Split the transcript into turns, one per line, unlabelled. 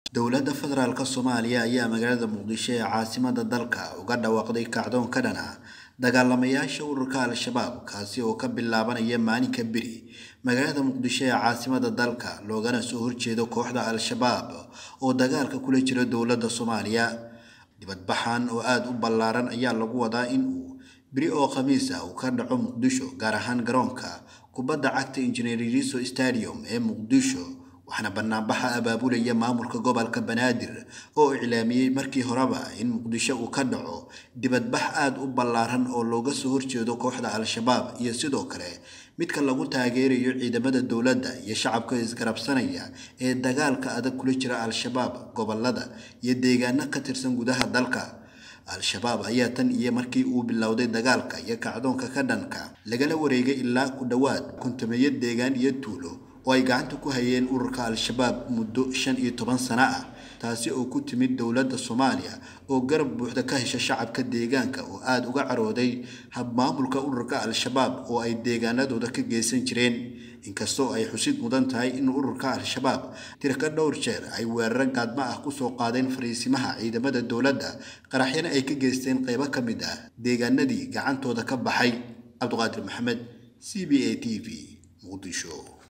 dowladda federaalk soomaaliya ayaa magaalada muqdisho ee caasimada dalka uga dhawaaqday kacdoon ka dhan ah dagaalamayaasha ururka al-shabaab kaasi oo ka bilaabanaya maalinka beri magaalada muqdisho ee caasimada dalka loogana soo horjeedo kooxda al-shabaab oo dagaalka kula jira dowladda soomaaliya dibadbaxan oo aada u ballaaran ayaa lagu wadaa in uu beri oo khamiis ah uu ka dhaco muqdisho gaar ahaan garoonka kubadda cagta injineeriso stadium ee muqdisho waxaana banaanbaxa abaabulaya maamulka gobolka banaadir oo iclaamiyey markii horeba in muqdisho uu ka dhaco dibadbax aada u ballaaran oo looga soo horjeedo kooxda al-shabaab iyo sidoo kale midka lagu taageerayo ciidamada dowladda iyo shacabka isgarabsanaya ee dagaalka adag kula jira al-shabaab gobolada iyo deegaano ka tirsan gudaha dalka al-shabaab ayaa tan iyo markii uu bilowday dagaalka iyo kacdoonka ka dhanka lagala wareegay ilaa ku dhowaad kontameeyo deegaan iyo tuulo oo ay gacanta ku hayeen ururka al-shabaab muddo shan iyo toban sano ah taasi oo ku timid dowladda soomaaliya oo garab buuxda ka hesha shacabka deegaanka oo aada uga carooday habmaamulka ururka al-shabaab oo ay deegaanadooda ka geysan jireen inkastoo ay xusid mudan tahay in ururka al-shabaab tirka dhowr jeer ay weeraro gaadma ah kusoo qaadeen fariisimaha ciidamada dowladda qaraxyana ay ka geysteen qeybo ka mid ah deegaanadii gacantooda ka baxay cabdiqaadir maxamed c b a t v muqdisho